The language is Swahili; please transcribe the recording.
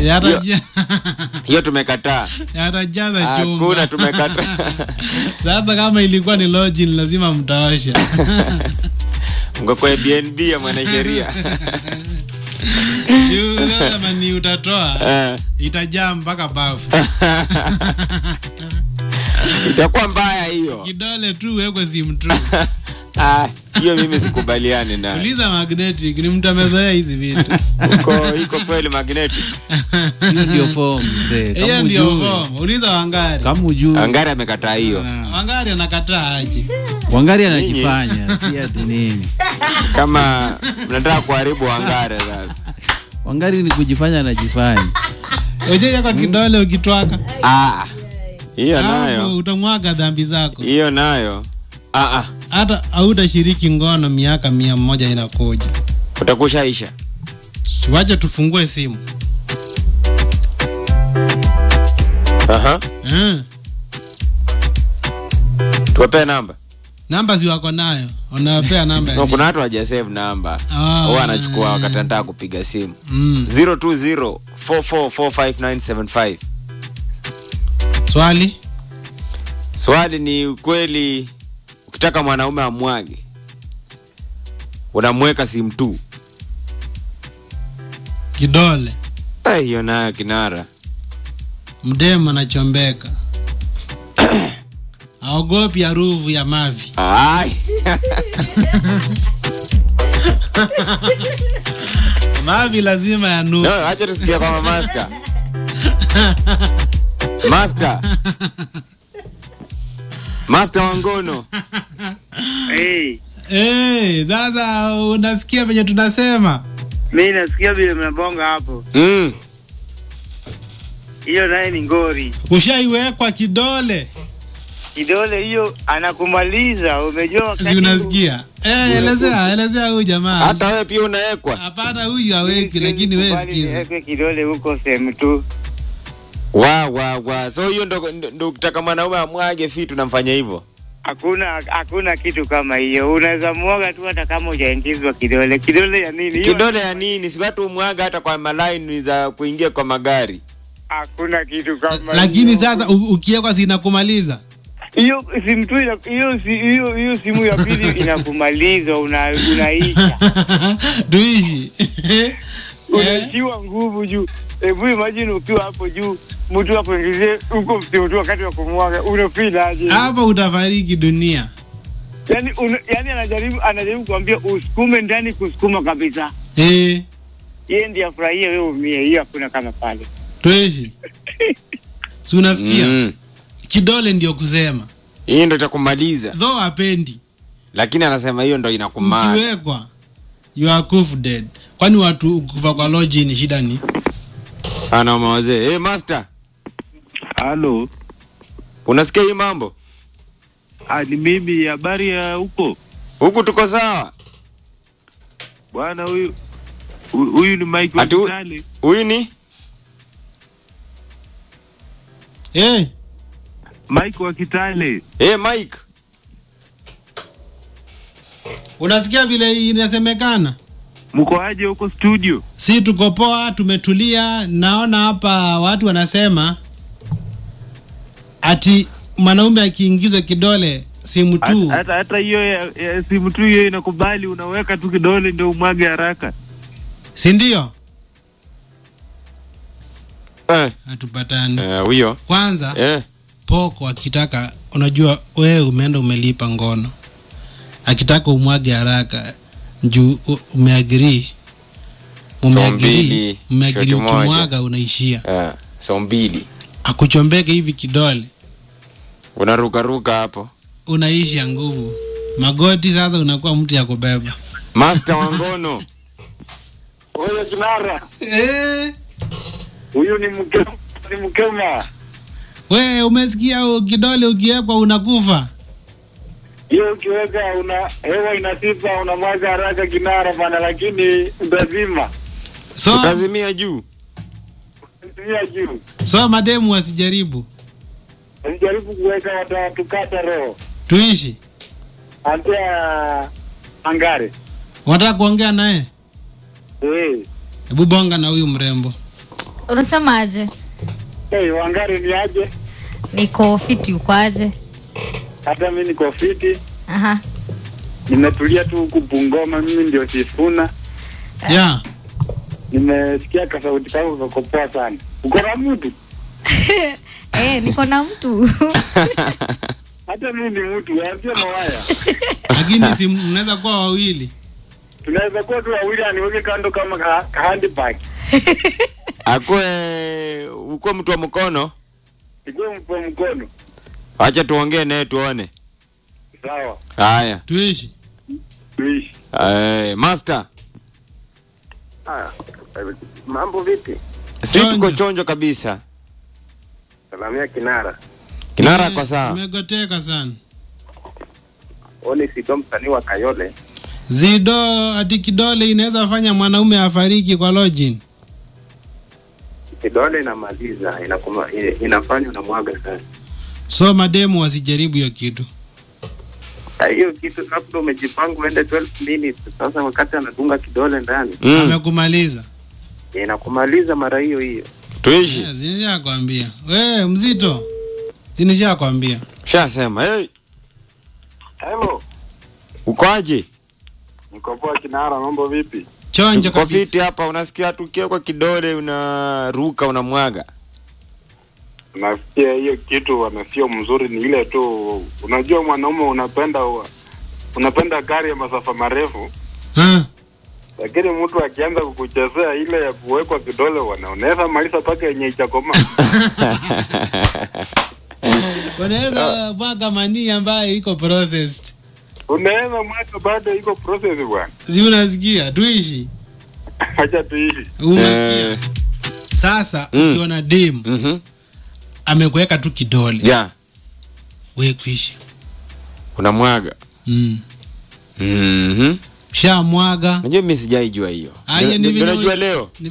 Yataja- hiyo tumekataa yatajaza hakuna chumba tumekataa sasa kama ilikuwa ni lodging lazima mtaosha mko kwa bnb ya mwanasheria Juu sasa mani utatoa Eh, itajaa mpaka bafu itakuwa mbaya hiyo kidole tu wekwe simu tu Ah, hiyo mimi sikubaliani nayo uliza magnetic ni mtu amezoea hizi vitu uko iko kweli magnetic hiyo ndio form mzee. hiyo Kama ndio ujui- form uliza wangari kama ujui angari amekataa hiyo wangari anakataa aje wangari anajifanya si ati nini kama mnataka kuharibu wangare sasa wangari ni kujifanya anajifanya ujeja kwa kidole ukitwaka Ah, hiyo hapo nayo utamwaga dhambi zako hiyo nayo ah, ah, hata hautashiriki ngono miaka mia moja inakuja utakushaisha siwache tufungue simu Aha. eh. tuwapee namba namba si wako nayo unawapea namba ya no, nini? kuna watu wajasave namba Ah. huwa anachukua wakati anataka kupiga simu mm. 020 44459575 swali swali ni kweli ukitaka mwanaume amwage unamweka simu tu kidole Eh, hiyo nayo kinara mdemu anachombeka aogopi harufu ya mavi Ai. mavi lazima yanu no, acha tusikia kwama master master master wangono Hey, hey, sasa unasikia venye tunasema mi nasikia vile mnabonga hapo, mm. hiyo naye ni ngori. ushaiwekwa kidole Kidole hiyo anakumaliza, umejua wakati si unasikia Eh, elezea elezea huyu jamaa hata wewe pia unawekwa hapana huyu aweki lakini we sikiza sikiza kidole huko sehemu tu. wa wa wa so hiyo ndo, ndo, ndo ukitaka mwanaume amwage fitu namfanya hivyo Hakuna hakuna kitu kama hiyo, unaweza mwaga tu hata kama hujaingizwa kidole. Kidole ya nini hiyo? kidole ya nini si watu umwaga hata kwa malaini za kuingia kwa magari Hakuna kitu kama lakini hiyo. sasa u- ukiwekwa sinakumaliza hiyo simu tu ina- hiyo si- hiyo hiyo simu ya pili inakumaliza, una, unaisha tuishi unaishiwa nguvu juu. Hebu imagine ukiwa hapo juu, mtu akuingizie huko msimu tu wakati wa kumwaga, unafilaje? hapa utafariki dunia Yani, una, yani anajaribu anajaribu kuambia usukume ndani, kusukuma kabisa, eh, yeye ndiye afurahie, wewe umie. Hiyo hakuna kama pale. tuishi si unasikia mm. kidole ndio kusema hii ndo itakumaliza though apendi lakini anasema hiyo ndo inakumaa ukiwekwa you are kuf dead kwani watu kufa kwa loji ni shida ni anaume wazee hey, master Halo, unasikia hii mambo ah, ni mimi. Habari ya huko huku tuko sawa bwana? Huyu hu- huyu ni Mike wa Ati hu- Kitale. huyu ni eh, Mike wa Kitale. hey, mike unasikia vile inasemekana Mko aje huko studio? si tuko poa tumetulia naona hapa watu wanasema ati mwanaume akiingizwa kidole simu tu Hata- Hata hata hiyo ya, ya simu tu hiyo inakubali, unaweka tu kidole ndio umwage haraka. si ndio Eh, hatupatani eh, huyo kwanza eh. poko akitaka unajua wewe umeenda umelipa ngono akitaka umwage haraka juu u- umeagiri umeagiri mbili, umeagiri shoti moja. ukimwaga unaishia Eh, so mbili akuchombeke hivi kidole unarukaruka hapo unaisha nguvu magoti sasa unakuwa mtu ya kubeba master wangono Huyo kinara eh, huyu ni mke ni Mkenya. we umesikia u- kidole ukiwekwa unakufa Hiyo ukiweka una hewa inatipa, unamwaga haraka kinara bana, lakini utazima so, utazimia juu tumia juu. so mademu wasijaribu Jaribu kuweka watatukata roho tuishi antea angare wanataka kuongea naye eh. hebu bonga na huyu mrembo unasemaje Hey, Wangari ni aje? niko fiti ukwaje Hata mi niko fiti, aha nimetulia tu huku Bungoma. Mimi ndio Sifuna, yeah. nimesikia kasauti kako kako poa sana. Uko na mtu? eh, niko na mtu Hata mimi ni mtu, sio mawaya. lakini si mnaweza kuwa wawili Tunaweza kuwa tu wawili, aniweke kando kama ka, ka handbag. akwe uko mtu wa mkono Ikuwe mpo mkono. acha tuongee naye tuone Sawa, haya tuishi tuishi. Eh, master Mambo vipi? si tuko Chonjo. chonjo kabisa Salamia Kinara. kinara Eh, kwa saa imegoteka sana Oni Sido msanii wa Kayole. zido ati kidole inaweza fanya mwanaume afariki kwa lojin Kidole inamaliza inakuma, i- inafanya unamwaga sana. so mademu wasijaribu hiyo kitu Ah, Hiyo kitu labda umejipanga uende 12 minutes. Sasa wakati anadunga kidole ndani mm. amekumaliza inakumaliza mara hiyo hiyo. tuishi yes, nishakwambia we mzito sinishakwambia shasema hey, Hello, ukoaje niko poa Kinara, mambo vipi? chonjo Tuko kabisa fiti hapa unasikia tukiwa kwa kidole unaruka unamwaga Nasikia hiyo kitu wana sio mzuri, ni ile tu, unajua mwanaume unapenda unapenda gari ya masafa marefu, Ha? lakini mtu akianza kukuchezea ile ya kuwekwa kidole, wana unaweza maliza mpaka yenye ichakoma. unaweza mwaga manii ambayo iko processed unaweza mwaka bado iko process bwana. si unasikia tuishi Acha tuishi. unasikia Eh, sasa Mm. ukiona dem mhm. amekuweka tu kidole yeah we kuishi unamwaga mm. Mhm. shamwaga Unajua mimi sijaijua hiyo. Aya, Ndio- ni ndio vile najua u- leo.